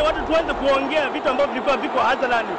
watu tuanze kuongea vitu ambavyo vilikuwa viko hadharani.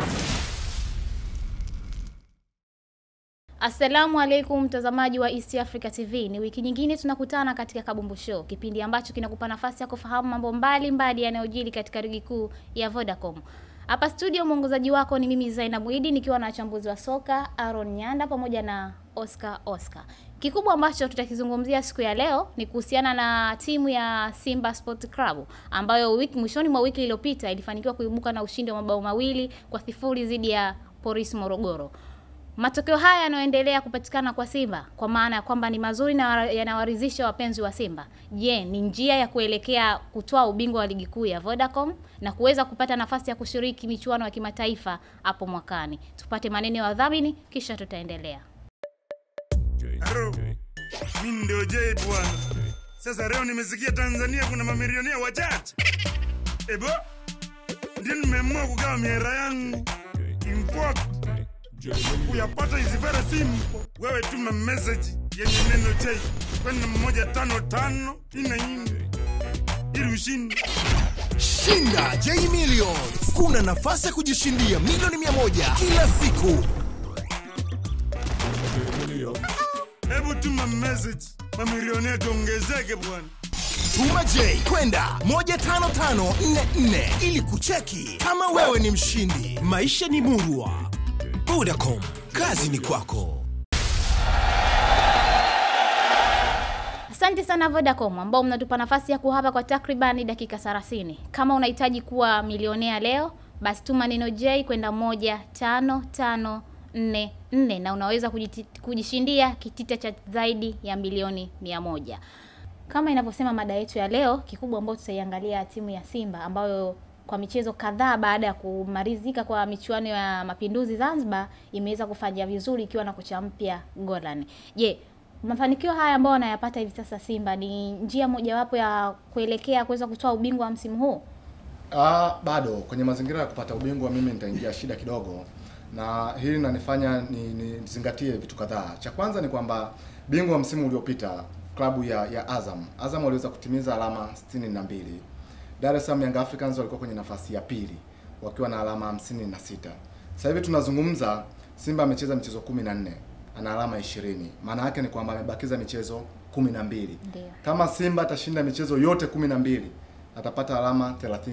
Assalamu alaikum mtazamaji wa East Africa TV. Ni wiki nyingine tunakutana katika Kabumbu Show, kipindi ambacho kinakupa nafasi ya kufahamu mambo mbalimbali yanayojiri katika ligi kuu ya Vodacom. Hapa studio mwongozaji wako ni mimi Zainab Idi nikiwa na wachambuzi wa soka Aaron Nyanda pamoja na Oscar Oscar. Kikubwa ambacho tutakizungumzia siku ya leo ni kuhusiana na timu ya Simba Sport Club ambayo wiki mwishoni mwa wiki iliyopita ilifanikiwa kuibuka na ushindi wa mabao mawili kwa sifuri dhidi ya Polisi Morogoro. Matokeo haya yanayoendelea kupatikana kwa Simba kwa maana ya kwamba ni mazuri na yanawaridhisha wapenzi wa Simba. Je, ni njia ya kuelekea kutoa ubingwa wa ligi kuu ya Vodacom na kuweza kupata nafasi ya kushiriki michuano ya kimataifa hapo mwakani? Tupate maneno ya wadhamini kisha tutaendelea. Haro, mimi ndio Jay bwana. Sasa leo nimesikia Tanzania kuna mamilionea wachache. Ebo, ndio nimeamua kugawa miera yangu import kuyapata hizi very simple. Wewe tuma message yenye neno J kwenda moja tano tano ina nne ili ushinde. Shinda J Millions. Kuna nafasi ya kujishindia milioni mia moja kila siku. Hebu tuma message, mamilionea tuongezeke bwana. Tuma J kwenda 15544 ili kucheki kama wewe ni mshindi. Maisha ni murwa. Vodacom, kazi ni kwako. Asante sana Vodacom ambao mnatupa nafasi ya kuhapa kwa takribani dakika 30. Kama unahitaji kuwa milionea leo, basi tuma neno J kwenda moja tano tano nne nne na unaweza kujiti- kujishindia kitita cha zaidi ya milioni mia moja. Kama inavyosema mada yetu ya leo, kikubwa ambayo tutaiangalia timu ya Simba ambayo kwa michezo kadhaa baada ya kumalizika kwa michuano ya Mapinduzi Zanzibar imeweza kufanya vizuri ikiwa na kocha mpya Golan. Je, mafanikio haya ambayo wanayapata hivi sasa Simba ni njia mojawapo ya kuelekea kuweza kutoa ubingwa wa msimu huu? Ah, bado kwenye mazingira ya kupata ubingwa mimi nitaingia shida kidogo, na hili linanifanya ni nizingatie vitu kadhaa. Cha kwanza ni kwamba bingwa wa msimu uliopita klabu ya, ya Azam Azam waliweza kutimiza alama 62. Dar es Salaam Young Africans walikuwa kwenye nafasi ya pili wakiwa na alama 56. Sasa hivi tunazungumza, Simba amecheza michezo 14 ana alama 20. Maana yake ni kwamba amebakiza michezo 12. Ndio. Kama Simba atashinda michezo yote 12 atapata alama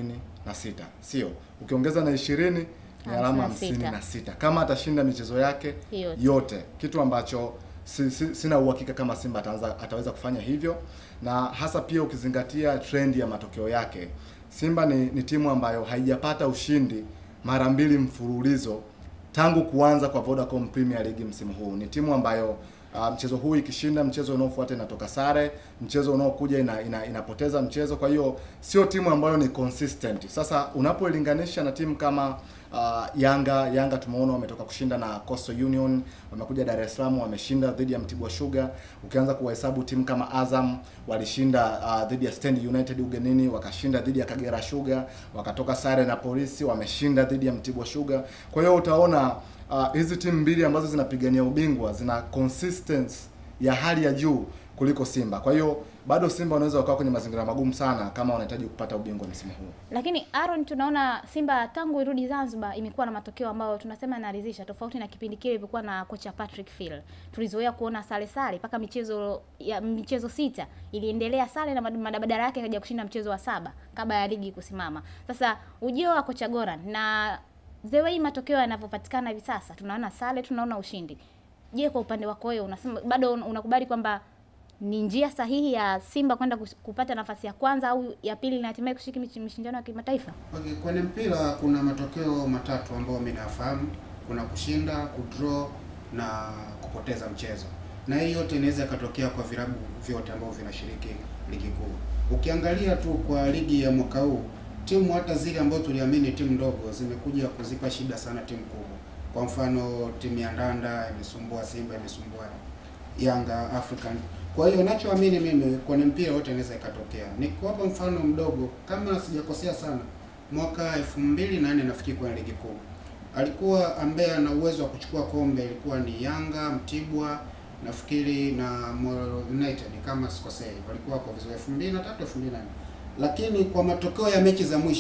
36, sio? Ukiongeza na 20 ni alama 56. 56 kama atashinda michezo yake Yote. yote, kitu ambacho si, si, sina uhakika kama Simba ataanza, ataweza kufanya hivyo, na hasa pia ukizingatia trend ya matokeo yake. Simba ni, ni timu ambayo haijapata ushindi mara mbili mfululizo tangu kuanza kwa Vodacom Premier League msimu huu. Ni timu ambayo uh, mchezo huu ikishinda, mchezo unaofuata inatoka sare, mchezo unaokuja ina, ina, inapoteza mchezo. Kwa hiyo sio timu ambayo ni consistent. Sasa unapoilinganisha na timu kama uh, Yanga, Yanga tumeona wametoka kushinda na Coastal Union, wamekuja Dar es Salaam wameshinda dhidi ya Mtibwa Sugar. Ukianza kuwahesabu timu kama Azam walishinda uh, dhidi ya Stand United ugenini, wakashinda dhidi ya Kagera Sugar, wakatoka sare na Polisi, wameshinda dhidi ya Mtibwa Sugar. Kwa hiyo utaona uh, hizi timu mbili ambazo zinapigania ubingwa zina consistency ya hali ya juu kuliko Simba. Kwa hiyo bado Simba wanaweza wakawa kwenye mazingira magumu sana kama wanahitaji kupata ubingwa msimu huu. Lakini Aaron, tunaona Simba tangu irudi Zanzibar imekuwa na matokeo ambayo tunasema yanaridhisha, tofauti na kipindi kile ilivyokuwa na kocha Patrick Phil. Tulizoea kuona sare sare mpaka michezo ya michezo sita iliendelea sare na mad- badala yake kaja kushinda mchezo wa saba kabla ya ligi kusimama. Sasa ujio wa kocha Goran na the way matokeo yanavyopatikana hivi sasa, tunaona sare, tunaona ushindi. Je, kwa upande wako wewe unasema bado un- unakubali kwamba ni njia sahihi ya Simba kwenda kus- kupata nafasi ya kwanza au ya pili na hatimaye kushiriki michi- mashindano ya kimataifa? Okay, kwenye mpira kuna matokeo matatu ambayo mimi nafahamu. Kuna kushinda, kudraw na kupoteza mchezo, na hii yote inaweza ikatokea kwa vilabu vyote ambavyo vinashiriki ligi kuu. Ukiangalia tu kwa ligi ya mwaka huu, timu hata zile ambazo tuliamini timu ndogo zimekuja kuzipa shida sana timu kubwa. Kwa mfano timu ya Ndanda imesumbua Simba, imesumbua Yanga African. Kwa hiyo nachoamini mimi kwenye mpira wote inaweza ikatokea. Nikuwapa mfano mdogo, kama sijakosea sana, mwaka elfu mbili na nne nafikiri kwenye ligi kuu alikuwa ambaye ana uwezo wa kuchukua kombe ilikuwa ni Yanga, Mtibwa nafikiri na Moro United kama sikosei, walikuwa kwa vizuri 2003 2004, lakini kwa matokeo ya mechi za mwisho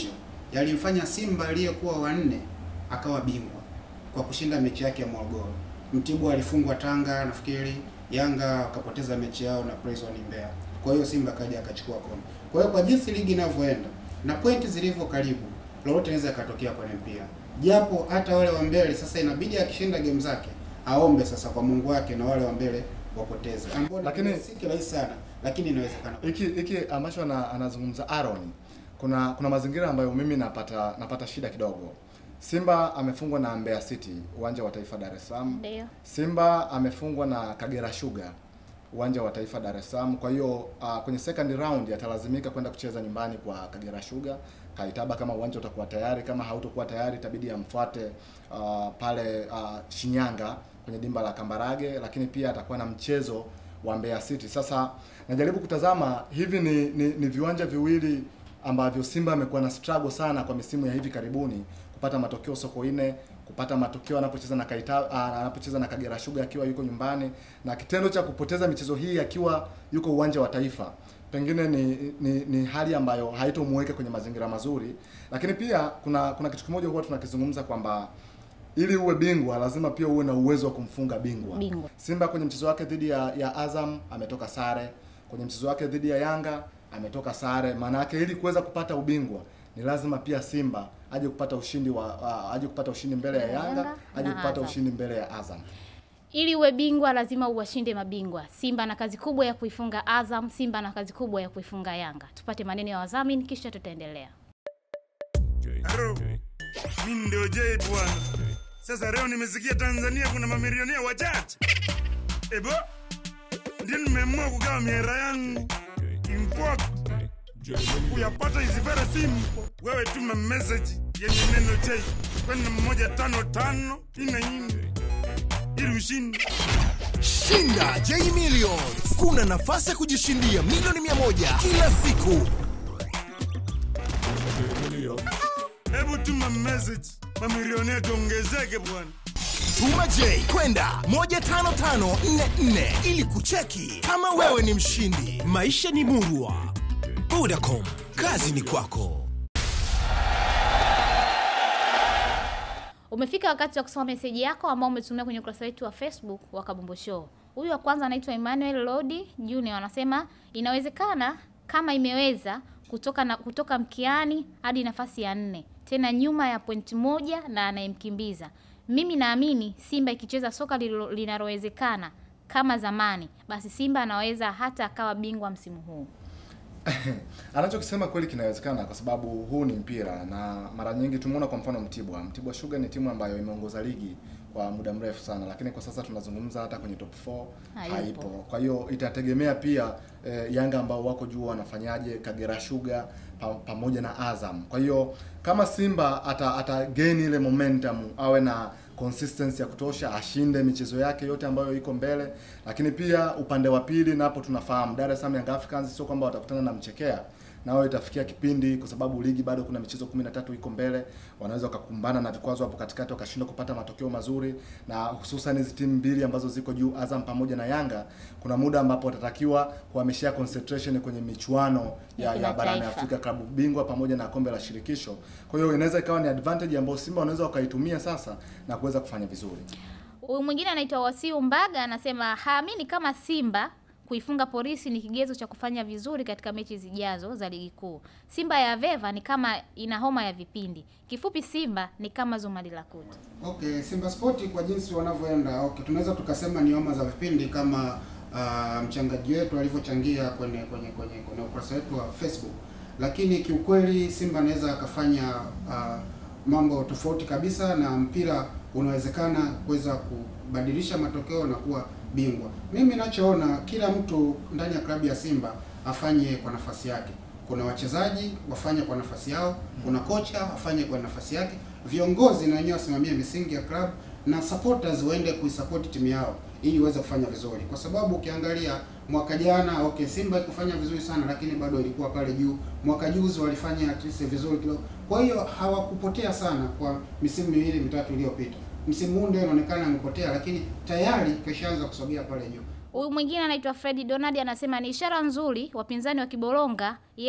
yalimfanya Simba aliyekuwa wanne akawa bingwa kwa kushinda mechi yake ya Morogoro. Mtibwa alifungwa Tanga nafikiri, Yanga akapoteza mechi yao na Prison Mbeya. Kwa hiyo Simba akaja akachukua kombe. Kwa hiyo kwa jinsi ligi inavyoenda na pointi zilivyo karibu, lolote inaweza ikatokea kwenye mpira, japo hata wale wa mbele sasa inabidi akishinda game zake aombe sasa kwa Mungu wake na wale wa mbele wapoteze, ambao Lakini- si kirahisi sana, lakini inawezekana. hiki hiki ambacho ana, anazungumza Aaron, kuna kuna mazingira ambayo mimi napata napata shida kidogo. Simba amefungwa na Mbeya City uwanja wa Taifa Dar es Salaam. Ndio. Simba amefungwa na Kagera Sugar uwanja wa Taifa Dar es Salaam. Kwa hiyo uh, kwenye second round atalazimika kwenda kucheza nyumbani kwa Kagera Sugar Kaitaba, kama uwanja utakuwa tayari. Kama hautokuwa tayari, itabidi amfuate uh, pale uh, Shinyanga kwenye dimba la Kambarage, lakini pia atakuwa na mchezo wa Mbeya City. Sasa najaribu kutazama hivi ni, ni, ni viwanja viwili ambavyo Simba amekuwa na struggle sana kwa misimu ya hivi karibuni kupata matokeo Sokoine, kupata matokeo anapocheza na Kaita, ah, anapocheza na Kagera Sugar akiwa yuko nyumbani, na kitendo cha kupoteza michezo hii akiwa yuko uwanja wa Taifa pengine ni, ni, ni hali ambayo haitomweka kwenye mazingira mazuri, lakini pia kuna kuna kitu kimoja huwa tunakizungumza kwamba ili uwe bingwa lazima pia uwe na uwezo wa kumfunga bingwa. Bingwa. Simba kwenye mchezo wake dhidi ya, ya Azam ametoka sare, kwenye mchezo wake dhidi ya Yanga ametoka sare. Maana yake ili kuweza kupata ubingwa ni lazima pia Simba aje kupata ushindi wa uh, aje kupata ushindi mbele ya Yanga, Yanga aje na kupata Azam. ushindi mbele ya Azam. Ili uwe bingwa lazima uwashinde mabingwa. Simba na kazi kubwa ya kuifunga Azam, Simba na kazi kubwa ya kuifunga Yanga. Tupate maneno ya wadhamini kisha tutaendelea. Haro, mimi ndio Jay bwana. Sasa leo nimesikia Tanzania kuna mamilionea wachache. Ebo, ndio nimeamua kugawa mihera yangu. Import. Kuyapata is very simple. Wewe tuma message yenye neno J kwenda moja tano tano ina nyingi ili ushinde. Shinda J Millions. Kuna nafasi ya kujishindia milioni mia moja kila siku. Hebu tuma message, mamilionea tuongezeke bwana. Tuma J kwenda 15544 ili kucheki kama wewe ni mshindi. Maisha ni murwa. Vodacom, kazi ni kwako. Umefika wakati wa kusoma meseji yako ambao umetumia kwenye ukurasa wetu wa Facebook wa Kabumbu Show. Huyu wa kwanza anaitwa Emmanuel Lodi Junior anasema inawezekana kama imeweza kutoka na, kutoka mkiani hadi nafasi ya nne tena nyuma ya pointi moja na anayemkimbiza. Mimi naamini Simba ikicheza soka lilo- linalowezekana kama zamani, basi Simba anaweza hata akawa bingwa msimu huu. Anachokisema kweli kinawezekana kwa sababu huu ni mpira na mara nyingi tumeona kwa mfano Mtibwa. Mtibwa Sugar ni timu ambayo imeongoza ligi kwa muda mrefu sana, lakini kwa sasa tunazungumza hata kwenye top 4 Haipo. haipo. Kwa hiyo itategemea pia eh, Yanga ambao wako juu wanafanyaje, Kagera Sugar pa, pamoja na Azam. Kwa hiyo kama Simba ata, ata gain ile momentum, awe na consistency ya kutosha, ashinde michezo yake yote ambayo iko mbele, lakini pia upande wa pili napo tunafahamu Dar es Salaam Young Africans sio kwamba watakutana na mchekea nao itafikia kipindi kwa sababu ligi bado kuna michezo 13 iko mbele, wanaweza wakakumbana na vikwazo hapo katikati wakashindwa kupata matokeo mazuri, na hususan hizi timu mbili ambazo ziko juu, Azam pamoja na Yanga, kuna muda ambapo watatakiwa kuhamishia concentration kwenye michuano ya, ya barani kimataifa. Afrika klabu bingwa pamoja na kombe la shirikisho. Kwa hiyo inaweza ikawa ni advantage ambayo Simba wanaweza wakaitumia sasa na kuweza kufanya vizuri. Huyu mwingine anaitwa Wasiu Mbaga anasema haamini kama Simba kuifunga Polisi ni kigezo cha kufanya vizuri katika mechi zijazo za ligi kuu. Simba ya Veva ni kama ina homa ya vipindi. Kifupi, Simba ni kama Zumari la kutu. Okay, Simba Sport kwa jinsi wanavyoenda, okay, tunaweza tukasema ni homa za vipindi kama uh, mchangaji wetu alivyochangia kwenye kwenye kwenye kwenye ukurasa wetu wa Facebook, lakini kiukweli Simba anaweza akafanya uh, mambo tofauti kabisa na mpira unawezekana kuweza kubadilisha matokeo na kuwa bingwa. Mimi ninachoona kila mtu ndani ya klabu ya Simba afanye kwa nafasi yake. Kuna wachezaji wafanye kwa nafasi yao, kuna kocha afanye kwa nafasi yake, viongozi na wenyewe wasimamie misingi ya club na supporters waende kuisupport timu yao ili iweze kufanya vizuri, kwa sababu ukiangalia mwaka jana okay, Simba ikufanya vizuri sana, lakini bado ilikuwa pale juu. Mwaka juzi walifanya at least vizuri kidogo, kwa hiyo hawakupotea sana kwa misimu miwili mitatu iliyopita. Msimu huu ndio inaonekana amepotea, lakini tayari keshaanza kusogea pale juu. Huyu mwingine anaitwa Fredi Donald anasema ni ishara nzuri wapinzani wa Kibolonga yeye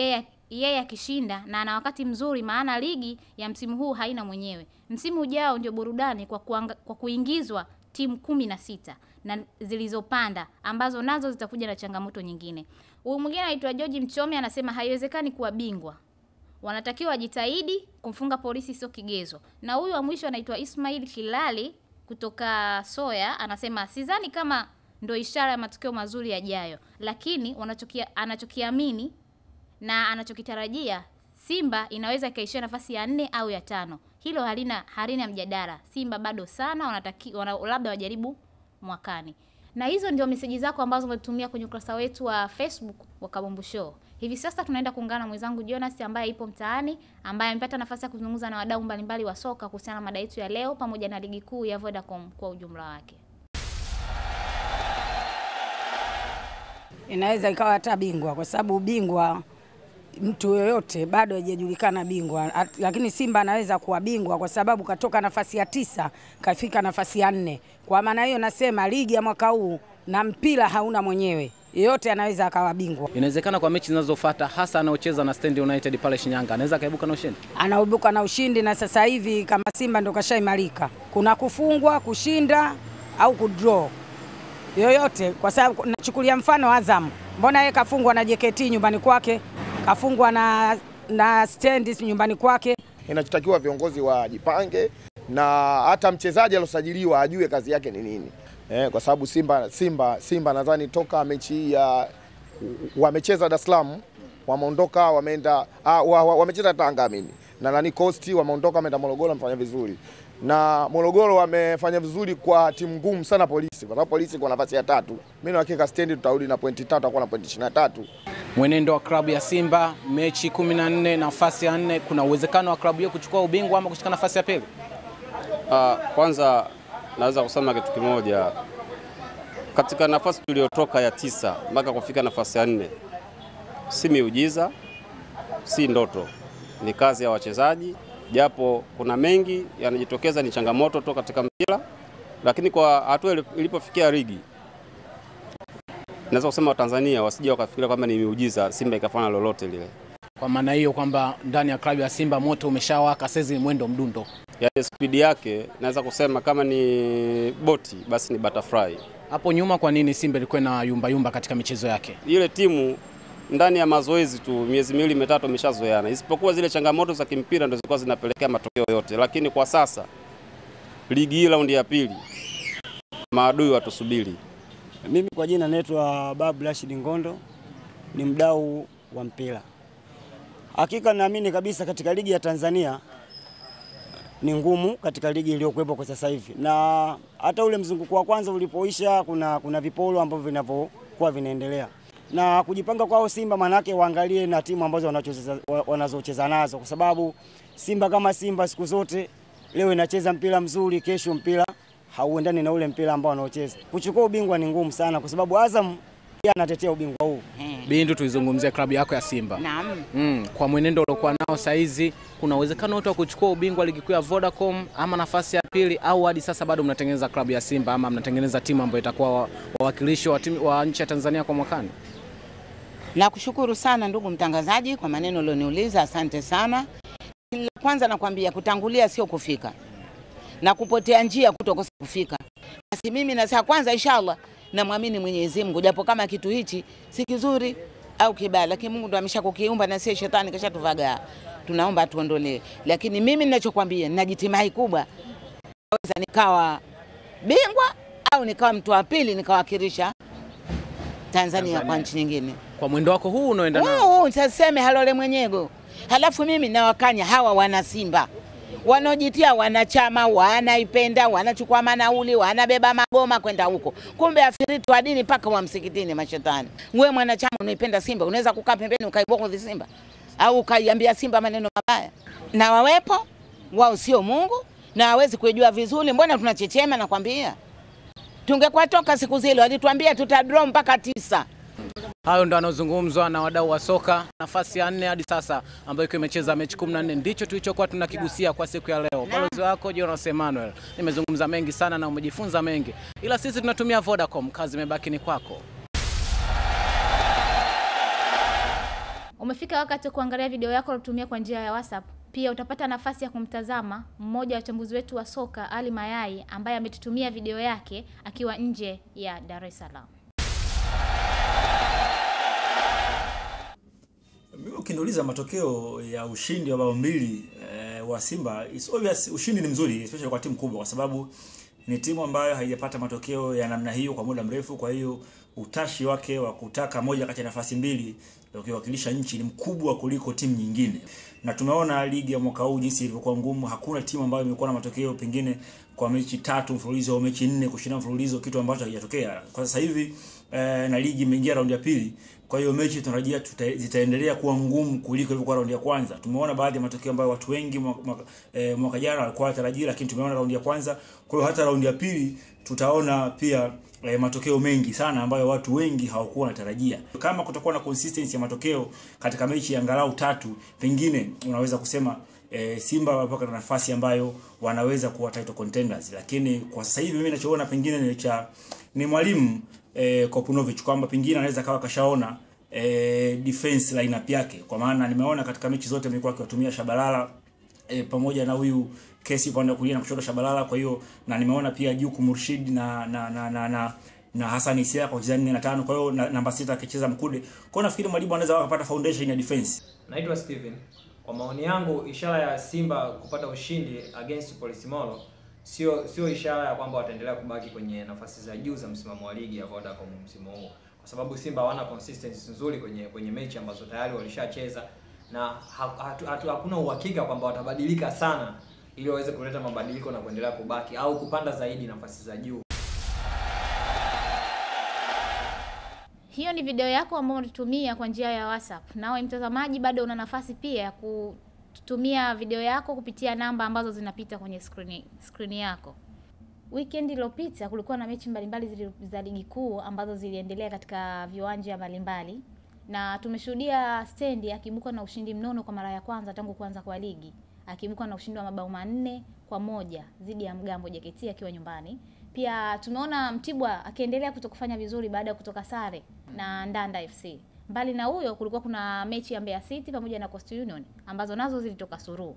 yeye akishinda na ana wakati mzuri, maana ligi ya msimu huu haina mwenyewe. Msimu ujao ndio burudani kwa, kuanga, kwa kuingizwa timu kumi na sita na zilizopanda ambazo nazo zitakuja na changamoto nyingine. Huyu mwingine anaitwa George Mchome anasema haiwezekani kuwa bingwa wanatakiwa wajitahidi kumfunga polisi sio kigezo. Na huyu wa mwisho anaitwa Ismail Kilali kutoka Soya anasema sidhani kama ndo ishara ya matokeo mazuri yajayo, lakini wanachokia, anachokiamini na anachokitarajia Simba inaweza ikaishia nafasi ya nne au ya tano. Hilo halina halina mjadala. Simba bado sana wanataki, wana, labda wajaribu mwakani. Na hizo ndio meseji zako ambazo umetumia kwenye ukurasa wetu wa Facebook wa Kabumbu Show. Hivi sasa tunaenda kuungana na mwenzangu Jonas ambaye ipo mtaani, ambaye amepata nafasi ya kuzungumza na wadau mbalimbali wa soka kuhusiana na mada yetu ya leo pamoja na ligi kuu ya Vodacom kwa ujumla wake. inaweza ikawa hata bingwa, kwa sababu bingwa mtu yoyote bado hajajulikana bingwa, At- lakini Simba anaweza kuwa bingwa kwa sababu katoka nafasi ya tisa kafika nafasi ya nne. Kwa maana hiyo nasema ligi ya mwaka huu na mpira hauna mwenyewe, yeyote anaweza akawa bingwa. Inawezekana kwa mechi zinazofuata hasa anaocheza na Stand United pale Shinyanga anaweza akaibuka na ushindi. Anaibuka na ushindi, na sasa hivi kama Simba ndo kashaimarika, kuna kufungwa, kushinda au kudraw yoyote, kwa sababu nachukulia mfano Azam, mbona yeye kafungwa na JKT nyumbani kwake, kafungwa na, na Stand nyumbani kwake. Inachotakiwa viongozi wajipange na hata mchezaji aliosajiliwa ajue kazi yake ni nini eh, kwa sababu Simba, Simba, Simba nadhani toka mechi hii ya wamecheza Dar es Salaam wameondoka wameenda ah, wa, wa, wamecheza Tanga mimi na nani Coast wameondoka wameenda Morogoro wamefanya vizuri na Morogoro wamefanya vizuri kwa timu ngumu sana Polisi, kwa sababu Polisi kwa nafasi ya tatu. Mimi na hakika stendi tutarudi na pointi tatu, tutakuwa na pointi 23. Mwenendo wa klabu ya Simba mechi 14 nafasi ya nne, kuna uwezekano wa klabu hiyo kuchukua ubingwa ama kushika nafasi ya pili? Ah, kwanza naweza kusema kitu kimoja, katika nafasi tuliyotoka ya tisa mpaka kufika nafasi ya nne, si miujiza, si ndoto, ni kazi ya wachezaji, japo kuna mengi yanajitokeza, ni changamoto tu katika mpira, lakini kwa hatua ili- ilipofikia ligi, naweza kusema Watanzania wasije wakafikiria kwamba ni miujiza Simba ikafanya lolote lile. Kwa maana hiyo kwamba ndani ya klabu ya Simba moto umeshawaka, sasa ni mwendo mdundo. Yaani spidi yake naweza kusema kama ni boti basi ni butterfly. Hapo nyuma, kwa nini Simba ilikuwa na yumba yumba katika michezo yake? ile timu ndani ya mazoezi tu miezi miwili mitatu imeshazoeana, isipokuwa zile changamoto za kimpira ndo zilikuwa zinapelekea matokeo yote. Lakini kwa sasa ligi hii raundi ya pili, maadui watusubiri. Mimi kwa jina naitwa Babu Rashid Ngondo, ni mdau wa mpira. Hakika naamini kabisa katika ligi ya Tanzania ni ngumu katika ligi iliyokuwepo kwa sasa hivi, na hata ule mzunguko wa kwanza ulipoisha, kuna, kuna vipolo ambavyo vinavyokuwa vinaendelea na kujipanga kwao Simba, manake waangalie na timu ambazo wanazocheza wanazocheza nazo, kwa sababu Simba kama Simba siku zote leo inacheza mpira mzuri, kesho mpira hauendani na ule mpira ambao wanaocheza. Kuchukua ubingwa ni ngumu sana, kwa sababu Azam pia anatetea ubingwa huu. Bindu, tuizungumzie klabu yako ya Simba. Naam. Mm, kwa mwenendo uliokuwa nao saa hizi kuna uwezekano wote wa kuchukua ubingwa ligi kuu ya Vodacom ama nafasi ya pili, au hadi sasa bado mnatengeneza klabu ya Simba ama mnatengeneza timu ambayo itakuwa wa- wawakilishi wa, timu- wa nchi ya Tanzania kwa mwakani? Nakushukuru sana ndugu mtangazaji kwa maneno ulioniuliza, asante sana. La kwanza nakwambia kutangulia sio kufika na kupotea njia kutokosa kufika. Basi mimi nasema kwanza, inshallah namwamini Mwenyezi Mungu, japo kama kitu hichi si kizuri au kibaya, lakini Mungu ndo ameshakukiumba na si shetani kashatuvagaa, tunaomba atuondolee. Lakini mimi ninachokwambia, nina jitimai kubwa, naweza nikawa bingwa au nikawa mtu wa pili nikawakilisha Tanzania kwa nchi nyingine. Kwa mwendo wako huu unaoenda nao Huu saseme halole mwenyego. Halafu mimi nawakanya hawa wana Simba wanaojitia wanachama, wanaipenda, wanachukua manauli, wanabeba magoma kwenda huko, kumbe afiritu wa dini mpaka wa msikitini. Mashetani, wewe mwanachama unaipenda Simba, unaweza kukaa pembeni ukaibughudhi Simba au ukaiambia Simba maneno mabaya, na wawepo wao, sio Mungu na hawezi kujua vizuri. Mbona tunachechema? Nakwambia tungekuwa toka siku zile walituambia tutadraw mpaka tisa. Hayo ndo anazungumzwa na wadau wa soka. Nafasi ya nne hadi sasa ambayo ikiwa imecheza mechi 14 ndicho tulichokuwa tunakigusia kwa siku ya leo. Balozi wako Jonas Emmanuel, nimezungumza mengi sana na umejifunza mengi, ila sisi tunatumia Vodacom, kazi imebaki ni kwako. Umefika wakati wa kuangalia video yako uliyotumia kwa njia ya WhatsApp. Pia utapata nafasi ya kumtazama mmoja wa wachambuzi wetu wa soka Ali Mayai ambaye ametutumia video yake akiwa nje ya Dar es Salaam. Mimi ukiniuliza matokeo ya ushindi wa bao mbili eh, wa Simba, it's obvious ushindi ni mzuri especially kwa timu kubwa, kwa sababu ni timu ambayo haijapata matokeo ya namna hiyo kwa muda mrefu. Kwa hiyo utashi wake wa kutaka moja kati ya nafasi mbili ukiwakilisha nchi ni mkubwa kuliko timu nyingine, na tumeona ligi ya mwaka huu jinsi ilivyokuwa ngumu. Hakuna timu ambayo imekuwa na matokeo pengine kwa mechi tatu mfululizo au mechi nne kushinda mfululizo, kitu ambacho hakijatokea kwa sasa hivi eh, na ligi imeingia raundi ya pili. Kwa hiyo mechi tunatarajia tuta, zitaendelea kuwa ngumu kuliko ilivyokuwa raundi ya kwanza. Tumeona baadhi ya matokeo ambayo watu wengi mwaka, mwaka, eh, mwaka jana walikuwa watarajia, lakini tumeona raundi ya kwanza. Kwa hiyo hata raundi ya pili tutaona pia eh, matokeo mengi sana ambayo watu wengi hawakuwa wanatarajia. Kama kutakuwa na consistency ya matokeo katika mechi ya angalau tatu, pengine unaweza kusema e, Simba wamepata nafasi ambayo wanaweza kuwa title contenders, lakini kwa sasa hivi mimi ninachoona pengine ni cha ni mwalimu e, Kopunovic kwamba pengine anaweza kawa kashaona e, defense lineup yake, kwa maana nimeona katika mechi zote amekuwa akiwatumia Shabalala e, pamoja na huyu Kesi upande wa kulia na kushoto Shabalala. Kwa hiyo na nimeona pia Juku Murshid na na na na, na na Hassan Isia kwa kucheza 4 na 5. Kwa hiyo na, namba sita akicheza Mkude. Kwa hiyo nafikiri mwalimu anaweza akapata foundation ya defense. Naitwa Steven. Kwa maoni yangu, ishara ya Simba kupata ushindi against Polisimolo sio sio ishara ya kwamba wataendelea kubaki kwenye nafasi za juu za msimamo wa ligi ya Vodacom msimu huu, kwa sababu Simba hawana consistency nzuri kwenye kwenye mechi ambazo tayari walishacheza na ha, hatu, hatu, hakuna uhakika kwamba watabadilika sana ili waweze kuleta mabadiliko na kuendelea kubaki au kupanda zaidi nafasi za juu. Hiyo ni video yako ambayo unatumia kwa njia ya WhatsApp. Nawe mtazamaji, bado una nafasi pia ya kutumia video yako kupitia namba ambazo zinapita kwenye screen, screen yako. Weekend iliyopita kulikuwa na mechi mbalimbali zili- za ligi kuu ambazo ziliendelea katika viwanja mbalimbali na tumeshuhudia Stendi akiibuka na ushindi mnono kwa mara ya kwanza tangu kuanza kwa ligi, akiibuka na ushindi wa mabao manne kwa moja dhidi ya Mgambo JKT akiwa nyumbani. Pia tumeona Mtibwa akiendelea kutokufanya vizuri baada ya kutoka sare na Ndanda FC. Mbali na huyo, kulikuwa kuna mechi ya Mbeya City pamoja na Coastal Union ambazo nazo zilitoka suruhu.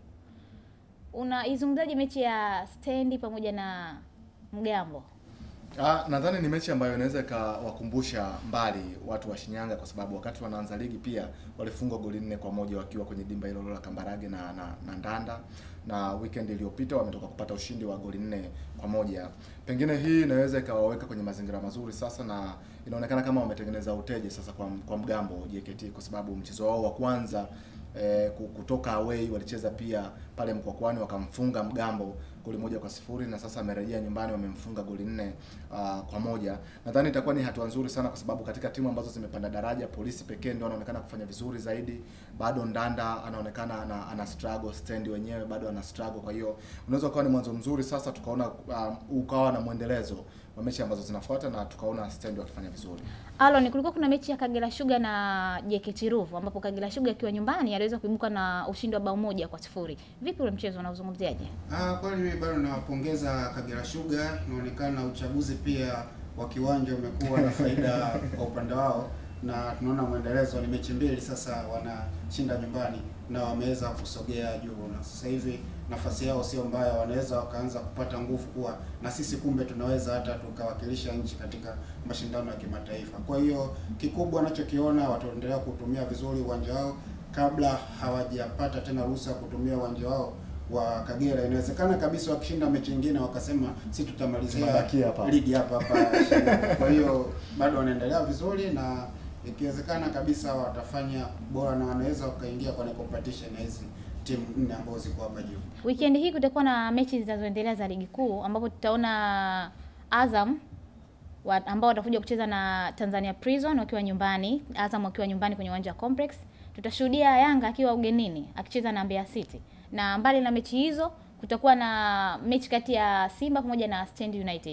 Unaizungumzaje mechi ya Stendi pamoja na Mgambo? Ah, nadhani ni mechi ambayo inaweza ikawakumbusha mbali watu wa Shinyanga kwa sababu wakati wanaanza ligi pia walifungwa goli nne kwa moja wakiwa kwenye dimba hilo la Kambarage na, na, na Ndanda na weekend iliyopita wametoka kupata ushindi wa goli nne kwa moja. Pengine hii inaweza ikawaweka kwenye mazingira mazuri sasa, na inaonekana kama wametengeneza uteje sasa kwa, kwa Mgambo JKT kwa sababu mchezo wao wa kwanza eh, kutoka away walicheza pia pale Mkwakwani wakamfunga Mgambo goli moja kwa sifuri na sasa amerejea nyumbani wamemfunga goli nne uh, kwa moja. Nadhani itakuwa ni hatua nzuri sana kwa sababu katika timu ambazo zimepanda daraja, polisi pekee ndio anaonekana kufanya vizuri zaidi. Bado Ndanda anaonekana ana, ana struggle, stand wenyewe bado ana struggle. Kwa hiyo unaweza ukawa ni mwanzo mzuri sasa, tukaona uh, ukawa na mwendelezo wa mechi ambazo zinafuata na tukaona stand wakifanya vizuri. Alon, kulikuwa kuna mechi ya Kagera Sugar na JKT Ruvu ambapo Kagera Sugar akiwa nyumbani aliweza kuibuka na ushindi wa bao moja kwa sifuri. Vipi ule mchezo unauzungumziaje? Ah, kweli mimi bado nawapongeza Kagera Sugar. Inaonekana uchaguzi pia wa kiwanja umekuwa na faida kwa upande wao, na tunaona mwendelezo, ni mechi mbili sasa wanashinda nyumbani na wameweza kusogea juu, na sasa hivi nafasi yao sio mbaya, wanaweza wakaanza kupata nguvu kuwa na sisi kumbe tunaweza hata tukawakilisha nchi katika mashindano ya kimataifa. Kwa hiyo kikubwa anachokiona wataendelea kutumia vizuri uwanja wao kabla hawajapata tena ruhusa ya kutumia uwanja wao wa Kagera. Inawezekana kabisa wakishinda mechi nyingine wakasema si tutamalizia Tunabakia hapa. ligi hapa hapa Shinyanga. Kwa hiyo bado wanaendelea vizuri na ikiwezekana kabisa watafanya bora na wanaweza wakaingia kwenye competition na hizi timu nne ambazo ziko hapa juu. Weekend hii kutakuwa na mechi zinazoendelea za ligi kuu ambapo tutaona Azam wa, ambao watakuja kucheza na Tanzania Prison wakiwa nyumbani, Azam wakiwa nyumbani kwenye uwanja wa Complex. Tutashuhudia Yanga akiwa ugenini akicheza na Mbeya City. Na mbali na mechi hizo kutakuwa na mechi kati ya Simba pamoja na Stand United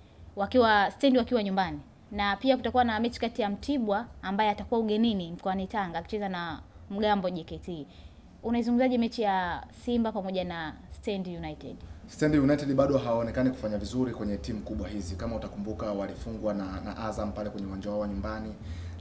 wakiwa Stand wakiwa nyumbani, na pia kutakuwa na mechi kati ya Mtibwa ambaye atakuwa ugenini mkoani Tanga akicheza na Mgambo JKT. Unaizungumzaje mechi ya Simba pamoja na Stand United? Stand United bado hawaonekani kufanya vizuri kwenye timu kubwa hizi. Kama utakumbuka walifungwa na, na Azam pale kwenye uwanja wao wa nyumbani,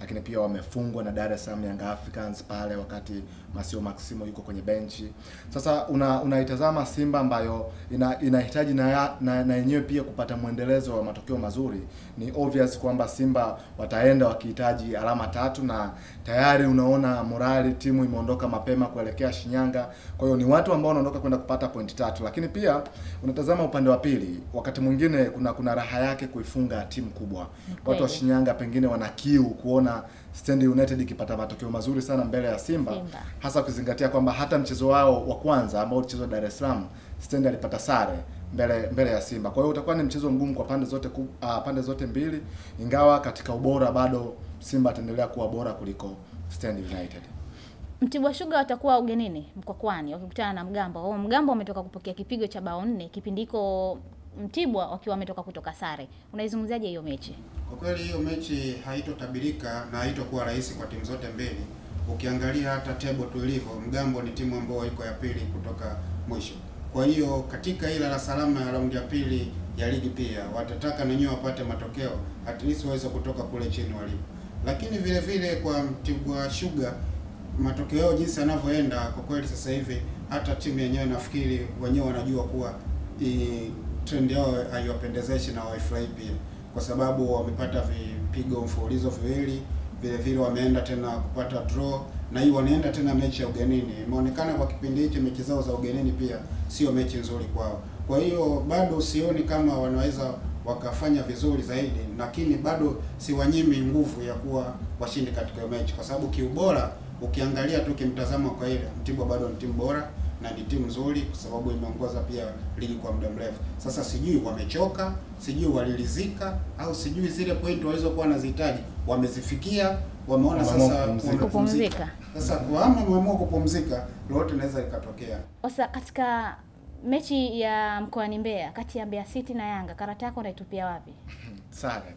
lakini pia wamefungwa na Dar es Salaam Young Africans pale wakati Masio Maximo yuko kwenye benchi. Sasa una unaitazama Simba ambayo ina, inahitaji na ya- na na yenyewe pia kupata mwendelezo wa matokeo mazuri. Ni obvious kwamba Simba wataenda wakihitaji alama tatu, na tayari unaona morali timu imeondoka mapema kuelekea Shinyanga. Kwa hiyo ni watu ambao wanaondoka kwenda kupata point tatu, lakini pia unatazama upande wa pili, wakati mwingine kuna kuna raha yake kuifunga timu kubwa. Watu wa kweli. Shinyanga pengine wana kiu kuona Stand United ikipata matokeo mazuri sana mbele ya Simba, Simba. hasa ukizingatia kwamba hata mchezo wao wa kwanza ambao ulichezwa Dar es Salaam, Stand alipata sare mbele mbele ya Simba. Kwa hiyo utakuwa ni mchezo mgumu kwa pande zote ku, uh, pande zote mbili, ingawa katika ubora bado Simba ataendelea kuwa bora kuliko Stand United. Mtibwa Sugar watakuwa ugenini Mkwakwani wakikutana na Mgambo. Wao Mgambo wametoka kupokea kipigo cha bao nne kipindi hiko Mtibwa wakiwa wametoka kutoka sare. Unaizungumziaje hiyo mechi? Kwa kweli hiyo mechi haitotabirika na haitokuwa rahisi kwa timu zote mbili. Ukiangalia hata table tu ilivyo, Mgambo ni timu ambayo iko ya pili kutoka mwisho. Kwa hiyo katika ile la salama ya raundi ya pili ya ligi pia watataka na wenyewe wapate matokeo at least waweze kutoka kule chini walipo. Lakini vile vile kwa Mtibwa Sugar matokeo yao jinsi yanavyoenda, kwa kweli sasa hivi hata timu yenyewe nafikiri wenyewe wanajua kuwa hii trend yao haiwapendezeshi na hawaifurahi pia, kwa sababu wamepata vipigo mfululizo viwili, vile vile wameenda tena kupata draw na hii wanaenda tena mechi ya ugenini. Imeonekana kwa kipindi hichi mechi zao za ugenini pia sio mechi nzuri kwao. Kwa hiyo bado sioni kama wanaweza wakafanya vizuri zaidi, lakini bado siwanyimi nguvu ya kuwa washindi katika hiyo mechi, kwa sababu kiubora ukiangalia tu kimtazamo kwa ile Mtibwa bado ni timu bora na ni timu nzuri, kwa sababu imeongoza pia ligi kwa muda mrefu. Sasa sijui wamechoka, sijui walilizika, au sijui zile point walizokuwa wanazihitaji wamezifikia, wameona Wameamua sasa kupumzika. Kupumzika. Sasa kwa ama wameamua kupumzika, lolote linaweza likatokea. Sasa katika mechi ya mkoani Mbeya kati ya Mbeya City na Yanga, karata yako unaitupia wapi? Sare.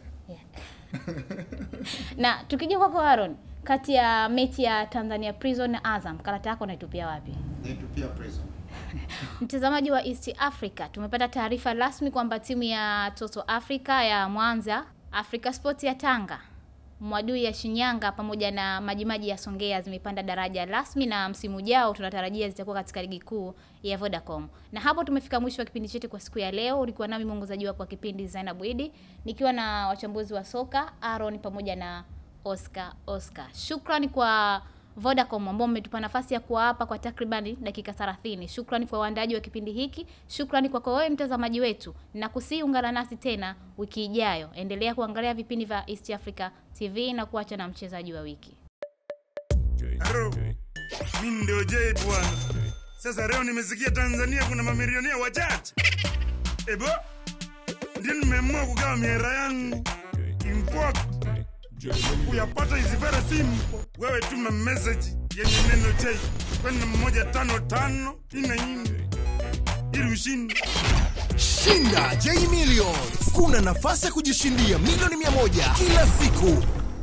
Na tukija kwako Aaron, kati ya mechi ya Tanzania Prison na Azam, karata yako unaitupia wapi? Naitupia prison. Mtazamaji wa East Africa, tumepata taarifa rasmi kwamba timu ya Toto Africa ya Mwanza, Africa Sports ya Tanga, Mwadui ya Shinyanga pamoja na Majimaji ya Songea zimepanda daraja rasmi na msimu ujao tunatarajia zitakuwa katika ligi kuu ya Vodacom. Na hapo tumefika mwisho wa kipindi chetu kwa siku ya leo. Ulikuwa nami mwongozaji wako wa kipindi Zainab Idi nikiwa na wachambuzi wa soka Aaron pamoja na Oscar Oscar. Shukrani kwa Vodacom ambao mmetupa nafasi ya kuwa hapa kwa takribani dakika 30. Shukrani kwa waandaaji wa kipindi hiki. Shukrani kwako wewe mtazamaji wetu, na kusii ungana nasi tena wiki ijayo. Endelea kuangalia vipindi vya East Africa TV na kuacha na mchezaji wa wiki. Haro, mimi ndio Jay bwana. Sasa leo nimesikia Tanzania kuna mamilionea wachache. Ebo, ndio nimeamua kugawa miera yangu. Import. Kuyapata is very simple. Wewe tuma message yenye neno Jay kwenda moja tano tano ina nne ili ushinde. Shinda J Millions. Kuna nafasi ya kujishindia milioni mia moja kila siku.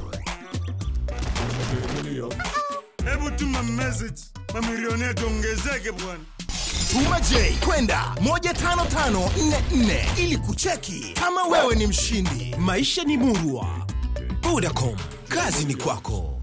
Hebu tuma message, mamilionea tuongezeke bwana. Tuma J kwenda 15544 ili kucheki kama wewe ni mshindi. Maisha ni murwa. Vodacom, kazi ni kwako.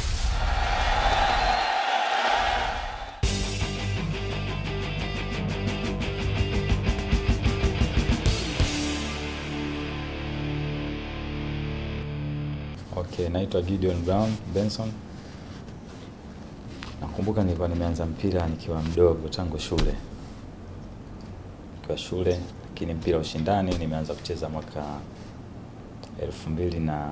Okay, naitwa Gideon Brown Benson. Nakumbuka nilikuwa nimeanza mpira nikiwa mdogo tangu shule, nikiwa shule, lakini mpira wa ushindani nimeanza kucheza mwaka elfu mbili na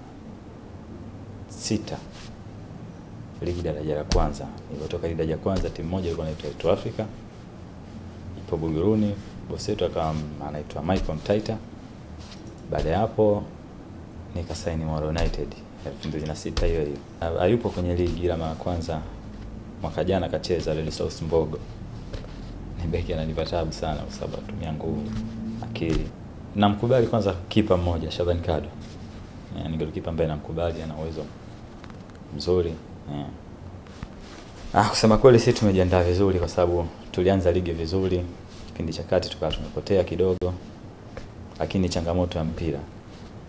sita ligi daraja la kwanza. Nilipotoka ligi daraja la kwanza, timu moja ilikuwa inaitwa East Africa, ipo Buguruni. Bosi wetu akawa anaitwa Michael Mtaita. Baada ya hapo nikasaini Moro United 2006 hiyo hiyo. Ha- Hayupo kwenye ligi ila mara kwanza mwaka jana kacheza Red South Mbogo. Ni beki ananipa tabu sana kwa sababu atumia nguvu, akili. Namkubali kwanza kipa mmoja Shaban Kado. Yeah, ni golikipa ambaye namkubali ana uwezo mzuri. Yeah. Ah, kusema kweli sisi tumejiandaa vizuri kwa sababu tulianza ligi vizuri, kipindi cha kati tukawa tumepotea kidogo, lakini changamoto ya mpira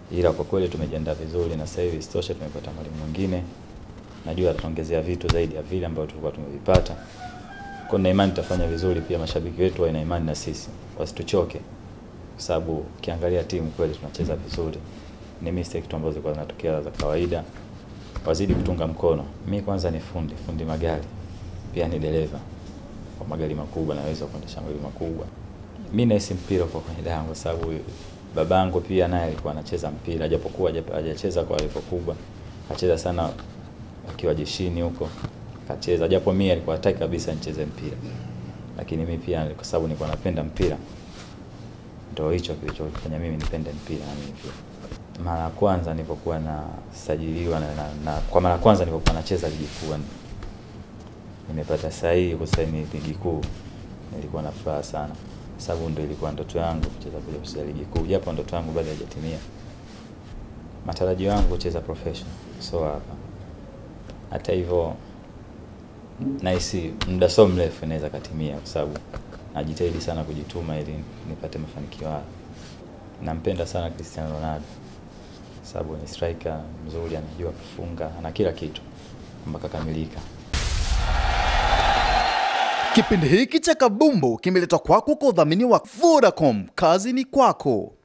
ila kwa kweli tumejiandaa vizuri, na sasa hivi isitoshe tumepata mwalimu mwingine, najua atatuongezea vitu zaidi ya vile ambavyo tulikuwa tumevipata. Kwa hiyo na imani tutafanya vizuri, pia mashabiki wetu wana imani na sisi, wasituchoke, kwa sababu ukiangalia timu kweli tunacheza vizuri. Ni mistake tu ambazo zilikuwa zinatokea za kawaida, wazidi kutunga mkono. Mi kwanza ni fundi, fundi magari, pia ni dereva kwa magari makubwa, naweza kuendesha magari makubwa. Mi nahisi mpira kwa kwenye damu, kwa sababu babangu pia naye alikuwa anacheza mpira, japokuwa haja- hajacheza kwa level kubwa, acheza sana akiwa jeshini huko kacheza, japo mimi alikuwa hataki kabisa nicheze mpira, lakini mimi pia kwa sababu nilikuwa napenda mpira, ndio hicho kilichofanya mimi nipende mpira na mimi pia. Mara ya kwanza nilipokuwa nasajiliwa na, na, na kwa mara ya kwanza nilipokuwa nacheza ligi kuu nimepata sahihi kusaini ligi kuu, nilikuwa na furaha sana, sababu ndio ilikuwa ndoto yangu kucheza kuja kucheza ligi kuu, japo ndoto yangu bado haijatimia. Matarajio yangu kucheza professional, so hapa. Hata hivyo nahisi muda so mrefu inaweza katimia, kwa sababu najitahidi sana kujituma ili nipate mafanikio haya. Nampenda sana Cristiano Ronaldo sababu ni striker mzuri, anajua kufunga, ana kila kitu mpaka kamilika. Kipindi hiki cha Kabumbu kimeletwa kwako kwa udhamini wa Vodacom. Kazi ni kwako.